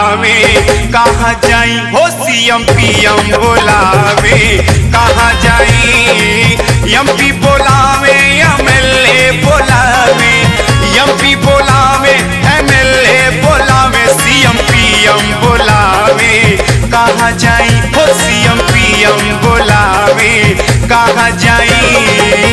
बोलावे कहाँ जाई हो सीएम पीएम बोलावे कहाँ जाई एमपी बोलावे एमएलए बोलावे एमपी बोलावे एमएलए बोलावे सीएम पीएम बोलावे कहाँ जाई हो सीएम पीएम बोलावे कहाँ जाई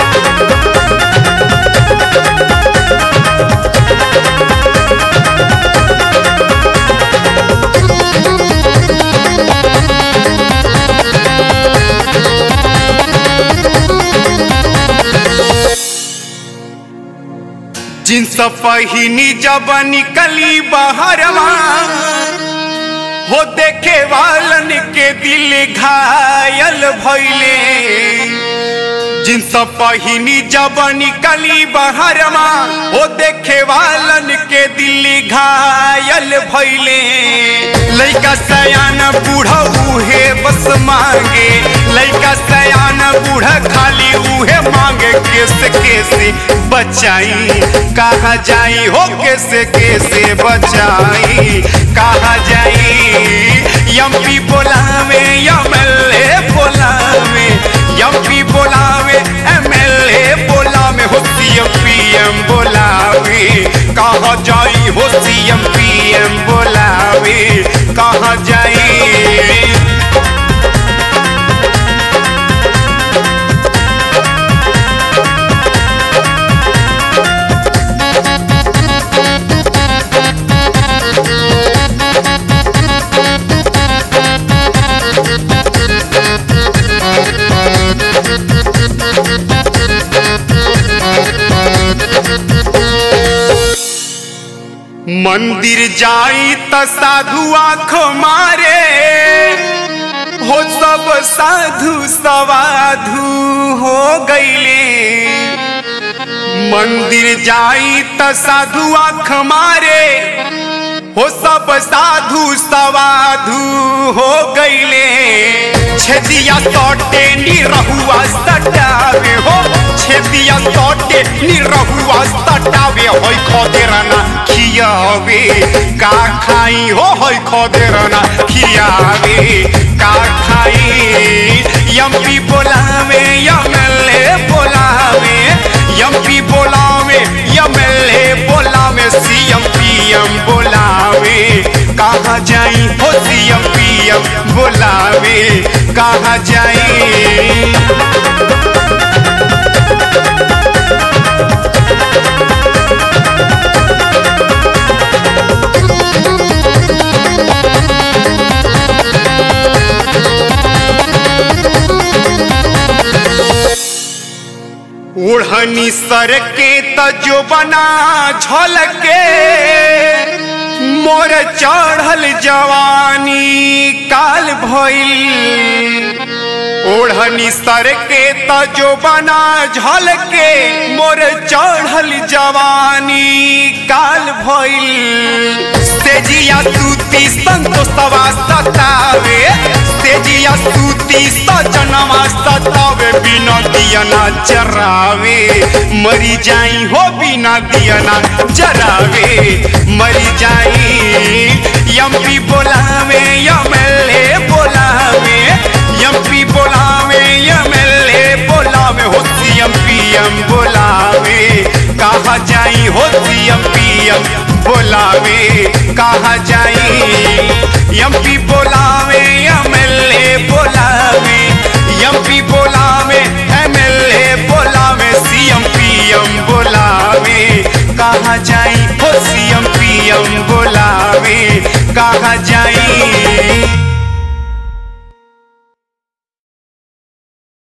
जिनस पहिनी जब निकली बहरवा हो देखे वालन के दिल घायल भइले जिनस पहिनी जब निकली बहरवा हो देखे वालन के दिल घायल भइले लइका सयान बूढ़ा उहे बस मांगे लइका सयान बूढ़ा खाली उहे मांगे कैसे कैसे बचाई कहाँ जाई हो कैसे कैसे बचाई कहाँ जाई एमपी बोलावे एमएलए बोलावे एमपी बोलावे एमएलए बोलावे हो सीएम पीएम बोलावे कहाँ जाई हो सीएम पीएम बोलावे कहाँ जाई मंदिर जाई त साधु आँख मारे हो सब साधु सवाधु हो गईले मंदिर जाई त साधु आँख मारे हो सब साधु सवाधु हो गईले छेदिया तोटे निरहुआ सटावे हो छेदिया तोटे निरहुआ सटावे होई खोदेरना खियावे का खाई हो होई खोदेरना खियावे का खाई एमपी बोलावे एमएलए बोलावे एमपी बोलावे एमएलए बोलावे सीएम पीएम बोलावे कहाँ जाई हो सीएम पीएम बोलावे कहाँ जाई ओढ़नी सर के तजो बना झलके मोर चढ़ल जवानी काल भइल ओढ़नी सर के तजो बना झलके मोर चढ़ल जवानी काल भइल तेजिया सूती संतोषवा सतावे तेजिया सूती सजनवा सतावे बिना दियना जरावे मरी जाई हो बिना दियना जरावे मरी जाई एमपी बोलावे एमएलए बोलावे एमपी बोलावे एमएलए बोलावे हो सीएम पीएम बोलावे कहाँ जाई हो सीएम पीएम बोलावे कहाँ जाई एमपी